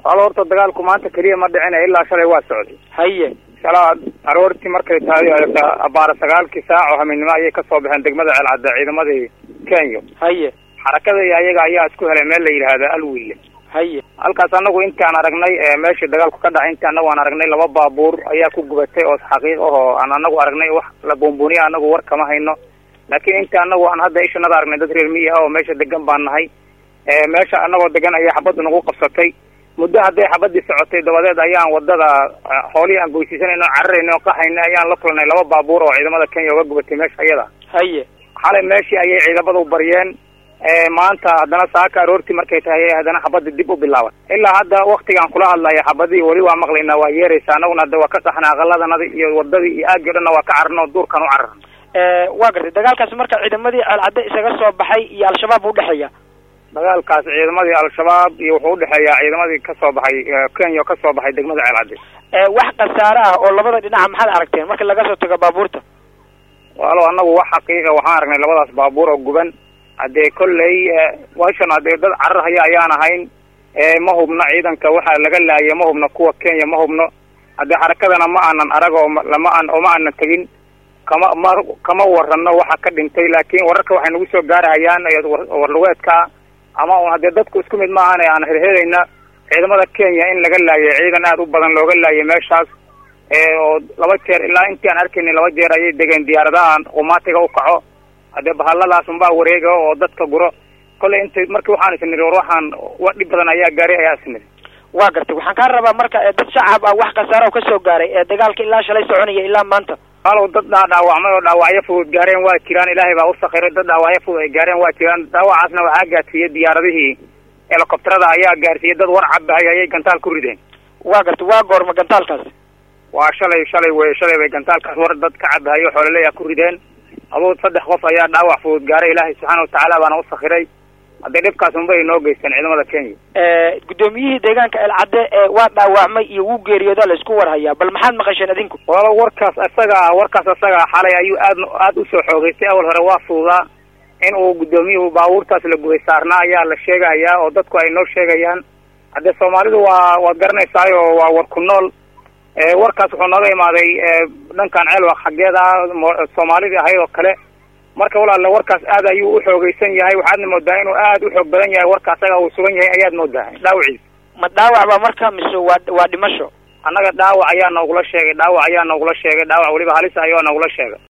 wal horta dagaalku maanta keliya ma dhicina ilaa shalay waa socday haye shalaa aroortii markay tahay abaara sagaalkii saac oo haminimo ayay kasoo baxeen degmada ceelcadde ciidamadii kenya haye xarakada iyo ayaga ayaa isku helay meel la yidhaahda alwiile haye halkaas anagu intaan aragnay meeshii dagaalku ka dhacay intii anagu aan aragnay laba baabuur ayaa ku gubatay oo xaqiiq ahoo aan anagu aragnay wax la buunbuuniya anagu war kama hayno laakiin intii anagu aan hadda ishanada aragnay dad reer miyi ah oo meesha degan baan nahay meesha anagoo degan ayaa xabaddu nagu qabsatay muddo hadday xabadii socotay dabadeed ayaan wadada xoolihii aan goysiisanayno cararayno qaxayna ayaan la kulanay laba baabuur oo ciidamada kenya uga gubatay meesha iyada haye xalay meeshii ayay ciidamada u baryeen maanta haddana saaka aroortii markay tahay haddana xabadii dib u bilaaban ilaa hadda waktigaan kula hadlaya xabadii weli waa maqlaynaa waa yeeraysa anaguna hadda waa ka qaxna aqaladanadi iyo wadadii iyo aagii o dhanna waa ka cararno duurkan u cararno waa gartay dagaalkaasi marka ciidamadii ceelcadde isaga soo baxay iyo al-shabaab udhexeeya dagaalkaas ciidamadii al-shabaab iyo wuxuu udhexeeyaa ciidamadii kasoo baxay kenya oo kasoo baxay degmada ceelcadde wax khasaare ah oo labada dhinaca maxaad aragteen marka laga soo tago baabuurta walo anagu wax xaqiiqa waxaan aragnay labadaas baabuur oo guban haddee kolley meshan haddee dad carar haya ayaan ahayn ma hubno ciidanka waxaa laga laayay ma hubno kuwa kenya ma hubno haddee xarakadana ma aanan arag oo lama aan oo ma aanan tegin kama ma kama warano waxa ka dhintay laakin wararka waxay nagu soo gaarahayaan warlugeedka ama un haddee dadku isku mid maahan aan herhelayna ciidamada kenya in laga laayay ciidan aad u badan looga laayay meeshaas oo laba jeer ilaa intii aan arkayna laba jeer ayay degeen diyaaradaha qumaatiga u kaco haddee bahaladaas unbaa wareega oo dadka guro kolley intay markii waxaan isniri war waxaan wa dhib badan ayaa gaaray ayaa isniri waa gartay waxaan kaa rabaa marka dad shacab ah wax khasaara ka soo gaaray ee dagaalka ilaa shalay soconaya ilaa maanta alow dad dhaa dhaawacmay oo dhaawacyo fudud gaareen waa jiraan ilaahay baa usakiray dad dhaawacyo fudud ay gaareen waa jiraan dhaawacaasna waxaa gaarsiiyey diyaaradihii helicopterada ayaa gaarsiiyey dad war cabahay ayay gantaal ku rideen waa gartay waa goorma gantaalkaasi waa shalay shalay wey shalay bay gantaalkaas war dad ka cabahayo xoolaleya ku rideen aduu saddex qof ayaa dhaawac fudud gaaray ilaahay subxaana watacaala baana usakiray haddee dhibkaas unba ay noo geysteen ciidamada kenya guddoomiyihii deegaanka elcadde waa dhaawacmay iyo wuu geeriyooda la isku warhayaa bal maxaad maqasheen adinku walo warkaas isaga ah warkaas isaga ah xalay ayuu aad aad usoo xoogeystay awal hore waa fududaa in uu guddoomiyuhu baabuurtaas la gubay saarnaa ayaa la sheegahayaa oo dadku ay noo sheegayaan haddee soomaalidu waa waad garanaysaayo waa war ku nool warkaas wuxuu nooga imaaday dhankan ceelwaq xaggeeda soomaalidii ahayd oo kale marka walaale warkaas aad ayuu uxoogeysan yahay waxaadna moodaa inuu aad u xoog badan yahay warka asaga uu sugan yahay ayaad moodaa dhaawaciisa ma dhaawac ba marka mise waa waa dhimasho annaga dhaawac ayaa noogula sheegay dhaawac ayaa noogula sheegay dhaawac weliba halis ayoo noogula sheegay